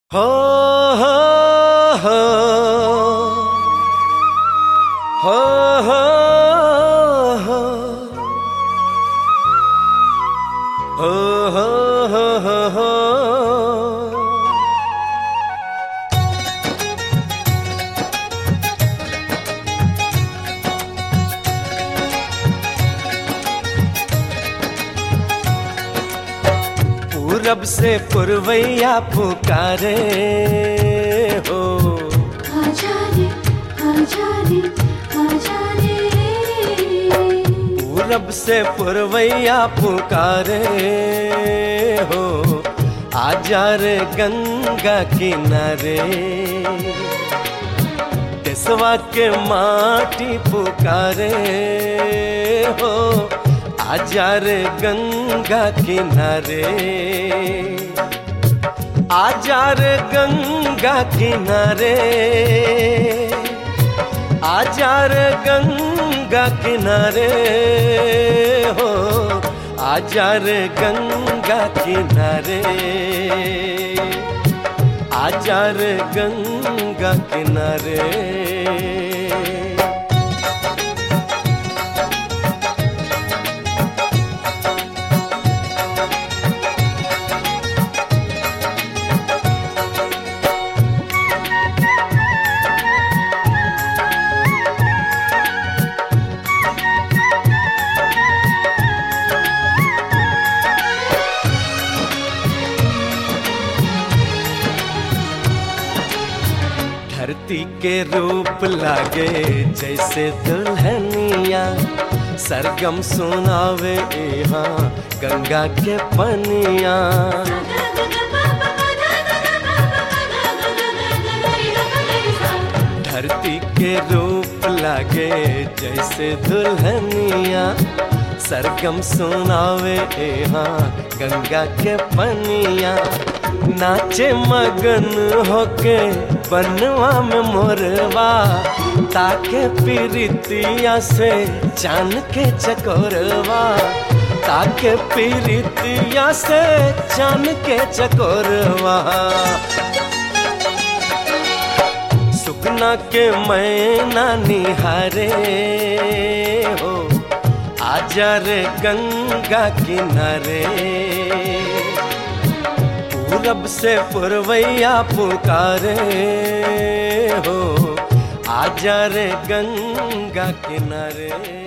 हो हो हो हो हो हो हो हो हो हो पूरब से पुरवैया पुकारे हो आजारे आजारे आजारे पूरब से पुरवैया पुकारे हो आजा रे गंगा किनारे देसवा के माटी पुकारे हो आजा रे गंगा किनारे आजा रे गंगा किनारे आजा रे गंगा किनारे हो आजा रे गंगा किनारे आजा रे गंगा किनारे धरती के रूप लागे जैसे दुल्हनिया सरगम सुनावे यहाँ गंगा के पनिया धरती के रूप लागे जैसे दुल्हनिया सरगम सुनावे यहाँ गंगा के पनिया नाचे मगन होके बनवा में मोरवा ताके पीरितिया से चान के चकोरवा ताके पीरितिया से चान के चकोरवा सुकना के मैना निहारे हो आजा रे गंगा किनारे पूरब से पुरवैया पुकारे हो आजा रे गंगा किनारे